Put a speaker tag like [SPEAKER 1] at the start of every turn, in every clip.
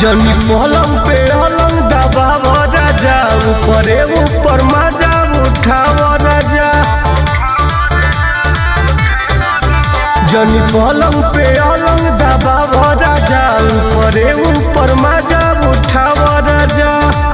[SPEAKER 1] जनी पलंग पे अलंग दबाव राजा ऊपरे ऊपर मजा उठाव राजा जनी पलंग पे अलंग दबाव राजा ऊपरे ऊपर मजा उठाव राजा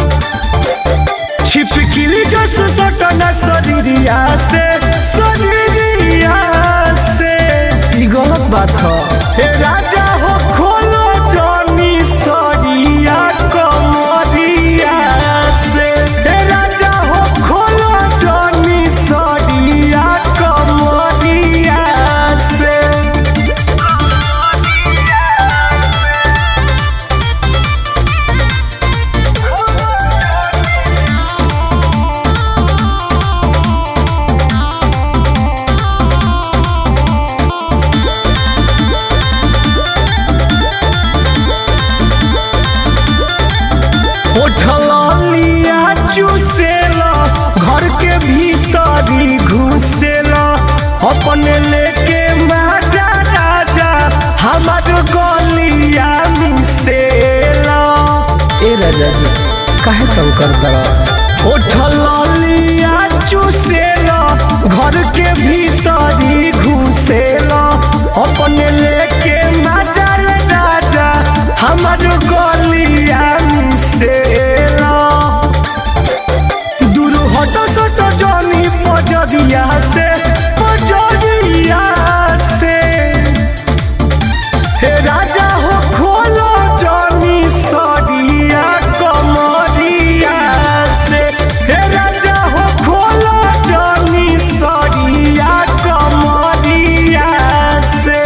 [SPEAKER 1] छिपकिली जस सटना शरीरिया से शरीरिया से ई गलत बात ह हे राजा हो खोलो जनी सरिया कमरिया से हे राजा हो खोलो जनी सरिया कमरिया से उठलिया चूसेला घर के भीतरी घुसेला अपने लेके माजा राजा हमार गलिया मिसेला ए राजा जी काहे तंग कर दरा उठलिया चूसेला घर के भीतरी घुसेला अपने लेके माजा राजा हमार गलिया मिसेला दूर हट सट जनी पजरिया से पजरिया से हे राजा हो खोलो जनी सरिया कमरिया से हे राजा हो खोलो जनी सरिया कमरिया से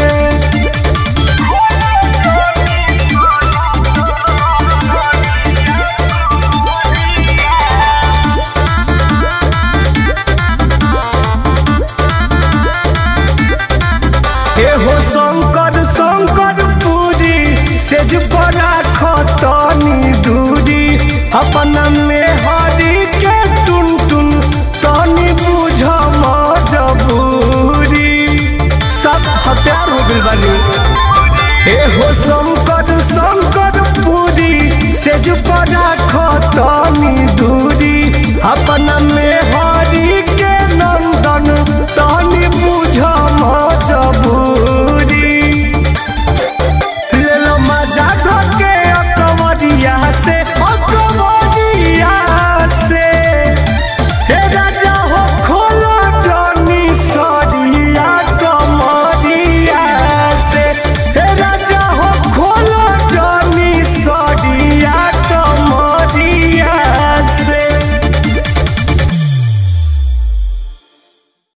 [SPEAKER 1] एहो शंकर शंकर पूरी सेज परा खतनी दूरी अपना में हरी के टुन टुन तनी बुझ मजबूरी सब हत्यार हो गइल बानी एहो शंकर शंकर